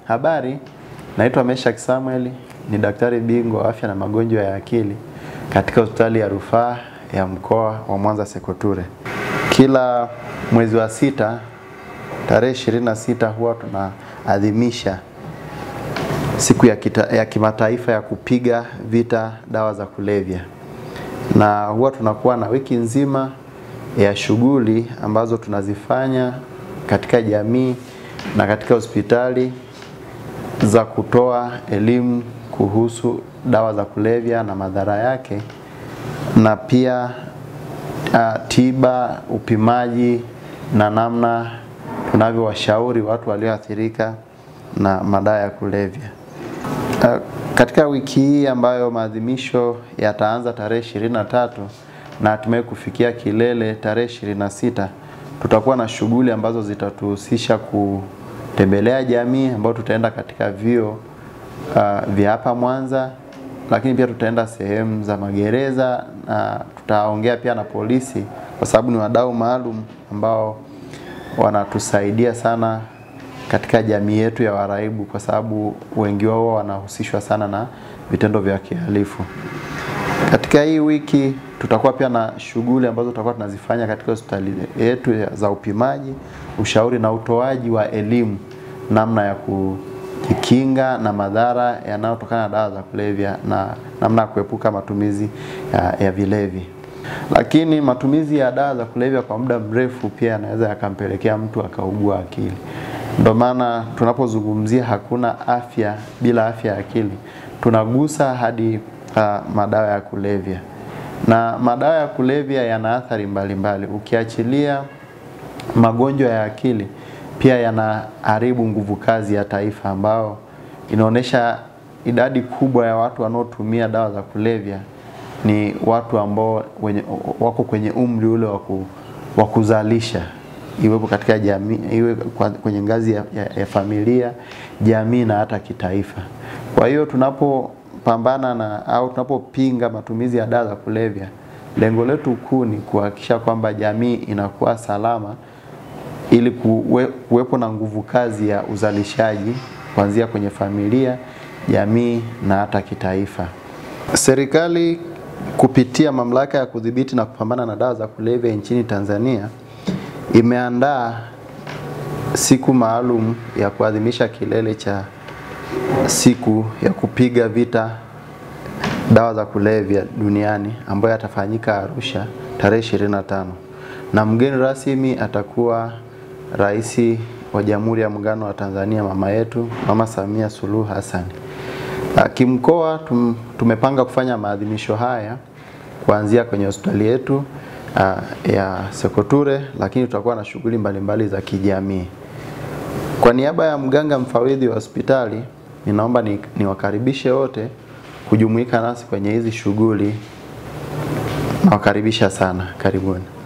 Habari, naitwa Meshak Samuel, ni daktari bingwa wa afya na magonjwa ya akili katika hospitali ya rufaa ya mkoa wa Mwanza Sekoture. Kila mwezi wa sita tarehe 26 huwa tunaadhimisha siku ya, kita, ya kimataifa ya kupiga vita dawa za kulevya, na huwa tunakuwa na wiki nzima ya shughuli ambazo tunazifanya katika jamii na katika hospitali za kutoa elimu kuhusu dawa za kulevya na madhara yake, na pia uh, tiba, upimaji na namna tunavyowashauri watu walioathirika na madawa ya kulevya. Uh, katika wiki hii ambayo maadhimisho yataanza tarehe 23 na hatimaye kufikia kilele tarehe 26, tutakuwa na shughuli ambazo zitatuhusisha kutembelea jamii ambao tutaenda katika vyuo uh, vya hapa Mwanza, lakini pia tutaenda sehemu za magereza na tutaongea pia na polisi, kwa sababu ni wadau maalum ambao wanatusaidia sana katika jamii yetu ya waraibu, kwa sababu wengi wao wanahusishwa sana na vitendo vya kihalifu. Katika hii wiki tutakuwa pia na shughuli ambazo tutakuwa tunazifanya katika hospitali yetu za upimaji, ushauri na utoaji wa elimu namna ya kujikinga na madhara yanayotokana na dawa za kulevya na namna ya kuepuka matumizi ya, ya vilevi. Lakini matumizi ya dawa za kulevya kwa muda mrefu pia yanaweza yakampelekea mtu akaugua akili. Ndio maana tunapozungumzia hakuna afya bila afya ya akili, tunagusa hadi uh, madawa ya kulevya na madawa ya kulevya yana athari mbalimbali. Ukiachilia magonjwa ya akili, pia yanaharibu nguvu kazi ya taifa, ambao inaonyesha idadi kubwa ya watu wanaotumia dawa za kulevya ni watu ambao wenye, wako kwenye umri ule wa kuzalisha, iwepo katika jamii, iwe kwenye ngazi ya, ya, ya familia, jamii na hata kitaifa. Kwa hiyo tunapo pambana na au tunapopinga matumizi ya dawa za kulevya, lengo letu kuu ni kuhakikisha kwamba jamii inakuwa salama ili kuwe, kuwepo na nguvu kazi ya uzalishaji kuanzia kwenye familia, jamii na hata kitaifa. Serikali kupitia mamlaka ya kudhibiti na kupambana na dawa za kulevya nchini Tanzania imeandaa siku maalum ya kuadhimisha kilele cha siku ya kupiga vita dawa za kulevya duniani ambayo yatafanyika Arusha tarehe 25, na mgeni rasmi atakuwa Rais wa Jamhuri ya Muungano wa Tanzania, mama yetu Mama Samia Suluhu Hassan. Kimkoa tum, tumepanga kufanya maadhimisho haya kuanzia kwenye hospitali yetu uh, ya Sekoture, lakini tutakuwa na shughuli mbalimbali za kijamii. Kwa niaba ya mganga mfawidhi wa hospitali ninaomba niwakaribishe wote kujumuika nasi kwenye hizi shughuli. Nawakaribisha sana, karibuni.